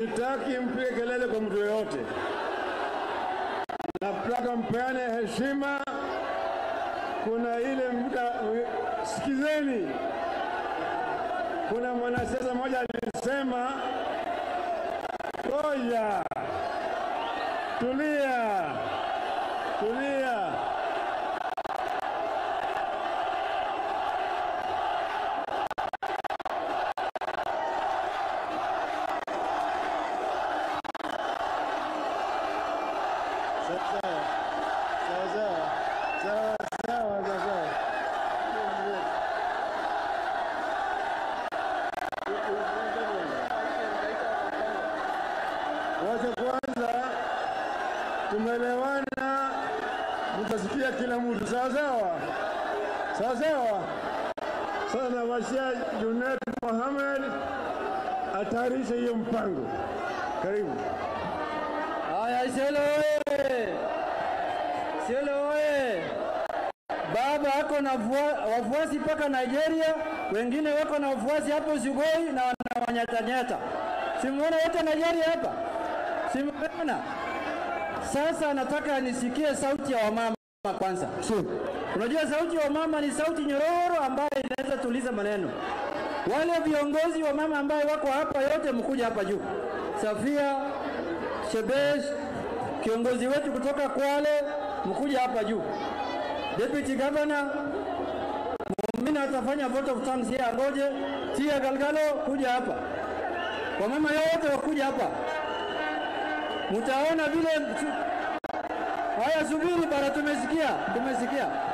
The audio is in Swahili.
Sitaki mpige kelele kwa mtu yoyote, nataka mpeane heshima. Kuna ile muda, sikizeni, kuna mwanasiasa mmoja alisema, ngoja, tulia, tulia. Sawa sawa sawa sawa sawa sawa. Wacha kwanza, tumeelewana, mtasikia kila mtu sawa sawa sawa sawa. Sasa nawashia Junet Mohamed atayarishe hiyo mpango. Karibu. Haya, Isiolo oye! Isiolo oye! Baba ako na vua- wafuasi mpaka Nigeria, wengine wako na wafuasi hapo Sugoi na wanawanyatanyata. Simuona wote Nigeria hapa, simuona. Sasa nataka nisikie sauti ya wamama kwanza. Unajua sauti ya wamama ni sauti nyororo ambayo inaweza tuliza maneno. Wale viongozi wa mama ambayo wako hapa yote, mkuja hapa juu. Safia Shebesh, kiongozi wetu kutoka Kwale, mkuja hapa juu. Deputy Governor Mumina atafanya vote of thanks here, ngoje. Tia Galgalo kuja hapa. Wamama yote wakuja hapa, mtaona vile. Haya, subiri bara, tumesikia, tumesikia.